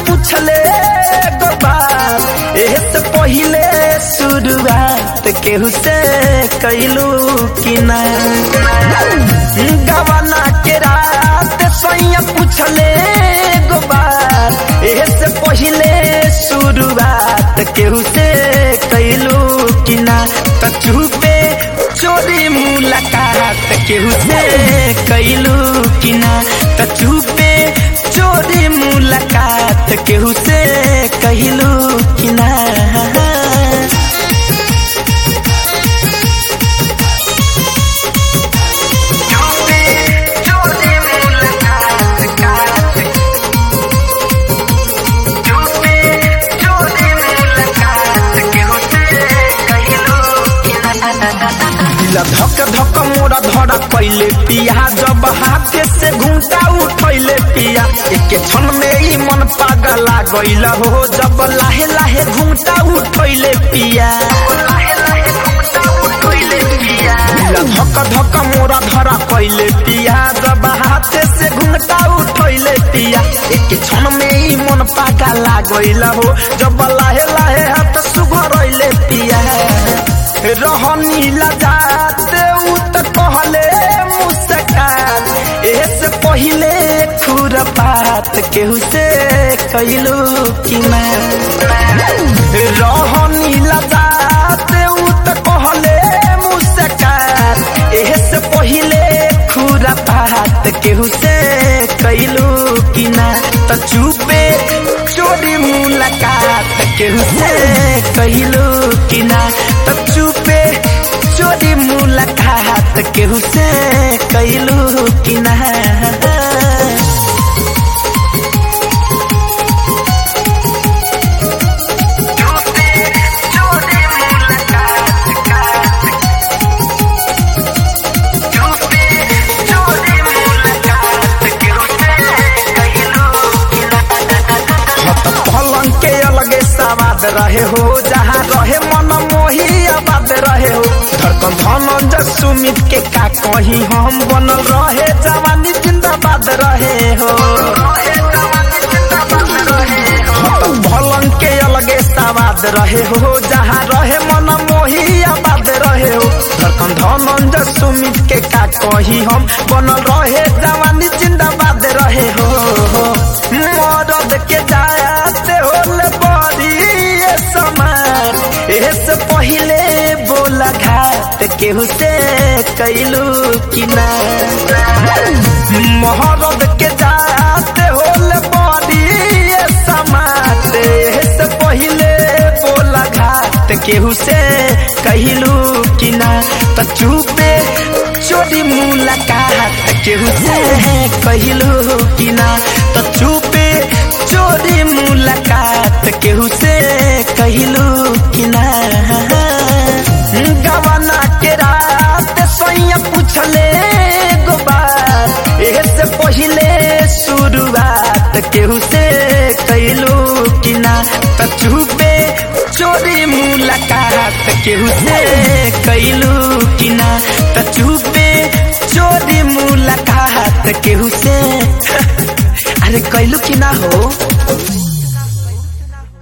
पूछले गो बात एहे से पहिले शुरुआत केहू से कैलू कि ना गवाना के रात सैया पूछले गो बात एहे से पहिले शुरुआत केहू से कैलू कि ना त चुपे चोरी मुलाकात केहू से कैलू कि ना त चुपे चोरी मुलाकात केहू से कहलू कि ना दिल धक धक मोरा धड़ा कैले पिया जब हाथे से घूमता उठैले पिया एक क्षण में ही मन पागला गइल हो जब लाहे लाहे घूमता उठैले पिया दिल धक धक मोरा धड़ा कैले पिया जब हाथे से घूमता उठैले पिया एक क्षण में ही मन पागला गइल हो जब लाहे लाहे हाथ सुघरैले पिया रहनी लजात उ त कहले मुस्कान एसे पहिले खुरपात केहू से कैलू कि ना रहनी लजात उ त कहले मुस्कान एसे पहिले खुरपात केहू से कैलू कि ना त चुपे चोरी मुलाकात केहू से कैलू कि ना त चुपे चोरी मुलाकात केहू से कैलू कि ना पलंग के अलगे सवाद रहे हो जहाँ रहे मन मोही आबाद रहे हो धड़कन धनंजय सुमित के का कही हम बनल रहे जवानी जिंदाबाद रहे हो पलंग के अलगे सवाद रहे हो जहाँ रहे मन मोही आबाद रहे हो धड़कन धनंजय सुमित के का कही हम बनल रहे जवानी जिंदाबाद रहे हो मरद के जाते होले बड़ी ये समान एसे पहिले बोला घाट केहू से कैलू कि ना महरद के जाते होले बड़ी ये समान एसे पहिले बोला घाट केहू से कहलू कि ना त चुपे चोरी मुलाकात केहू से कहलू कि ना त चुपे चोरी मुलाकात केहू से कहलू कि ना गवाना के रात सैया पूछले गो बात एहे से पहिले शुरुआत केहू से कैलू कि ना त चुपे चोरी मुलाकात केहू से कैलू कि ना त चुपे चोरी मुलाकात केहू से अरे कैलू कि ना हो